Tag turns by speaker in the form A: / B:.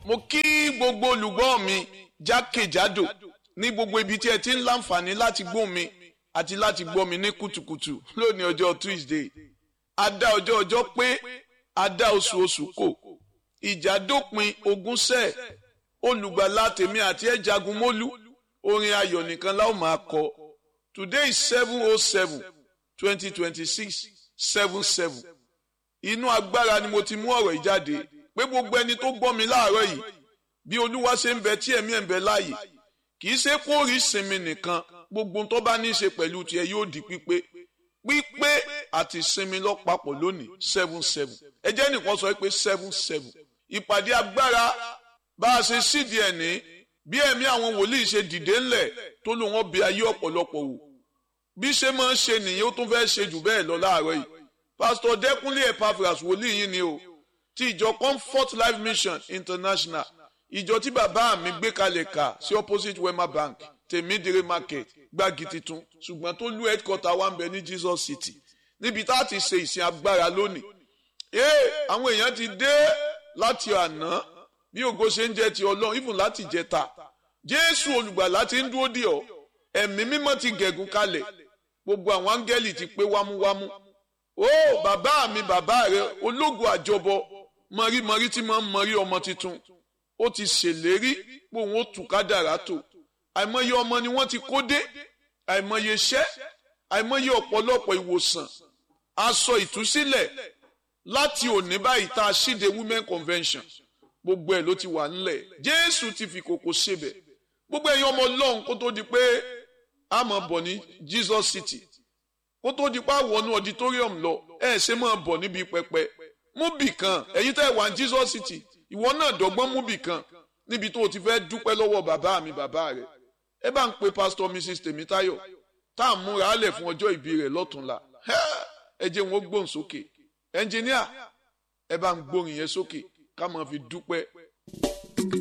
A: mo kí gbogbo olùgbọ́ mi jákèjádò ní gbogbo ibi tí ẹ ti ń láǹfààní láti gbọ́ mi àti láti gbọ́ mi ní kùtùkùtù lónìí ọjọ́ Tuesday adá ọjọ́ ọjọ́ pé adá oṣù oṣù kò ìjà dópin ogúnṣẹ́ olùgbàlà tèmi àti ẹ̀ jagun mólú orin ayọ̀ nìkan la ó máa kọ today is seven oh seven twenty twenty six seven seven inú agbára ni mo ti mú ọ̀rọ̀ ìjáde pé gbogbo ẹni tó gbọ́ mi láàárọ̀ yìí bí olúwa ṣe ń bẹ tí ẹ̀mí ẹ̀ ń bẹ láàyè kì í ṣe kó rí sinmi nìkan gbogbo tó bá ní í ṣe pẹ̀lú tiẹ̀ yóò di pípé pípé àti sinmi lọ́pàpọ̀ lónìí seven seven ẹ jẹ́ nìkan sọ pé seven seven ìpàdé agbára bá a ṣe sídìí ẹ̀ ní bí ẹ̀mí àwọn wòlíì ṣe dìde ńlẹ̀ tó lò wọ́n bí ayé ọ̀pọ̀lọpọ̀ wò bí ṣe máa ń ṣe nìyẹn ó tún fẹ́ ṣe jù bẹ́ẹ̀ lọ láàárọ̀ yìí pásítọ̀ dẹ́kunlé epaphras wòlíì yín ni o ti ìjọ comfort life mission international ìjọ tí bàbá mi gbé kalẹ̀ kà sí opposite wema bank tèmídìrí market gbági titun ṣùgbọ́n tó lú headquarter wa ń bẹ ní jesus city níbi tá a ti ṣe ìsìn agbára lónìí ee àwọn èèyàn ti dé láti àná bí ògo ṣe ń jẹ́ ti ọlọ́run even láti jẹta jésù olùgbàlà ti ń dúró dì ọ́ ẹ̀mí mímọ́ ti gẹ̀gùn kalẹ̀ gbogbo àwọn áńgẹ́lì ti pé wámúwámú ó bàbá mi bàbá rẹ ológo àjọbọ mọ̀rímọ̀rí tí máa ń mọ̀rí ọmọ tuntun ó ti ṣèlérí pé òun ó tù kádàrá tó àìmọye ọmọ ni wọ́n ti kó dé àìmọye iṣẹ́ àìmọye ọ̀pọ̀lọpọ̀ ìwòsàn aṣọ ìtúsílẹ̀ láti òní báyìí tá a ṣíde women convention gbogbo ẹ̀ ló ti wà ńlẹ̀ jésù ti fi kòkò ṣebẹ̀ gbogbo ẹ̀yin ọmọ ọlọ́run kó tó di pé a máa bọ̀ ní jesus city kó tó di pé a wọnú auditorium lọ ẹ ṣe máa bọ̀ níbi pẹpẹ mú bì kan ẹ̀yin tẹ́ ẹ wà ní jesus city ìwọ náà dọ́gbọ́n mú bì kan níbi tó o ti fẹ́ dúpẹ́ lọ́wọ́ bàbá mi bàbá rẹ̀ ẹ bá ń pe pastor mrs tèmítáyọ̀ tá à ń múra álẹ̀ fún ọjọ́ ìbí rẹ̀ lọ́túnla ẹ jẹ́ wọn gbóhùn sókè ẹnjìníà ẹ bá ń gbóhùn yẹn sókè ká máa fi dúpẹ́